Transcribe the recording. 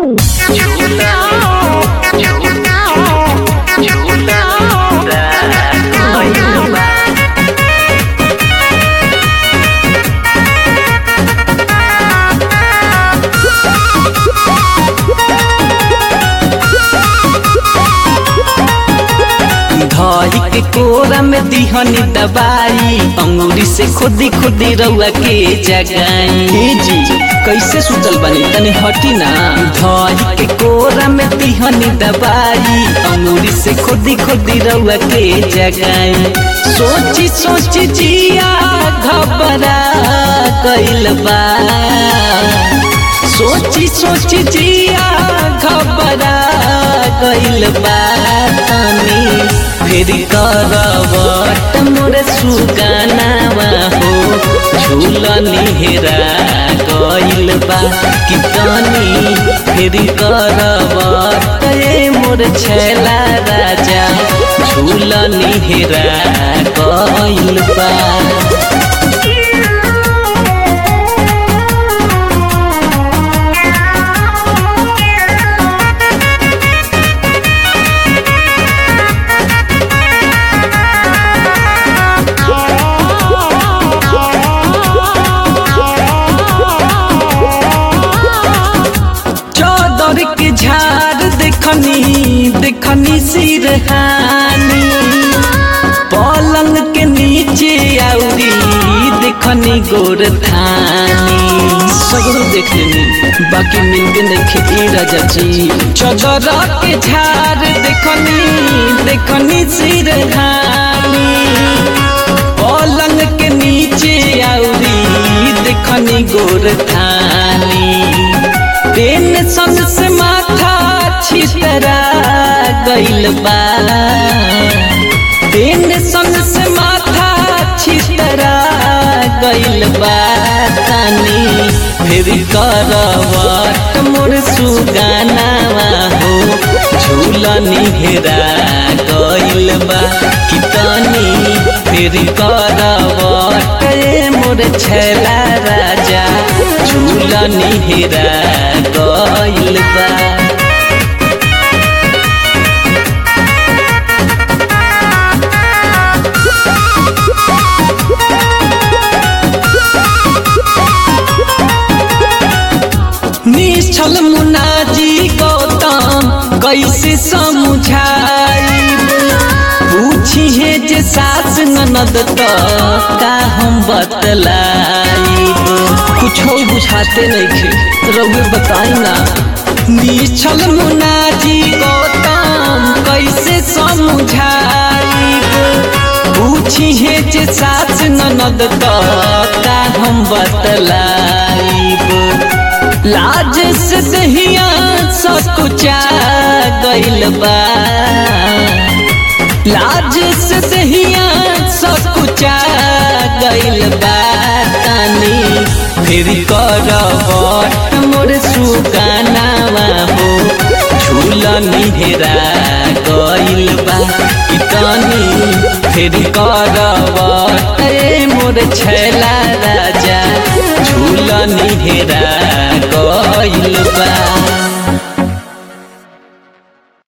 धरी के कोरा में दिहनी दबाई अंगूरी से खुदी खुदी रउआ के जगाई हे जी कैसे सुतल बनी तनी हटी ना धरी के कोरा में दिहनी दबाई अंगूरी से खुदी खुदी रउआ के जगाई सोची सोची जिया घबरा कइल बा सोची सोची जिया घबरा गइल बा तनी फिर करवट मोरे सुगानावा हो झूलनी हेरा गइल बा कि तनी फिर करवट ए मोर छैला राजा झूलनी हेरा गइल बा चौदर के झाड़ देखनी देखनी सिरहानी पलंग के नीचे आउरी देखनी गोर थानी सगरो देख लेनी बाकी मिलके देखे ए राजा जी चौदर के झाड़ देखनी देखनी सिरहानी पलंग के नीचे आउरी देखनी गोर थानी टेंशन से माथा छितरा गइल बा टेंशन से माथा छितरा गइल बा तनी फिर करवट मोर सुगानावा हो झूलनी हेरा गइल बा कि तनी फिर करवट ए मोर छैला राजा झूलनी हेरा गइल बा निश्चल मुनाजी गौतम कैसे समझाई पूछी है जे सास ननद तो का हम बतलाई कुछ बुझाते नहीं थे रउए बताई ना निश्चल मुनाजी गौतम कैसे समझाई पूछी है जे सास ननद तो का हम बतलाई लाज से दहिया सकुचा गइल बा लाज से दहिया सकुचा गइल बा तनी फिर करवट मोर सुगानावा हो झूलनी हेरा गइल बा कि तनी फिर करवट ए मोर छैला राजा झूलनी हेरा गइल बा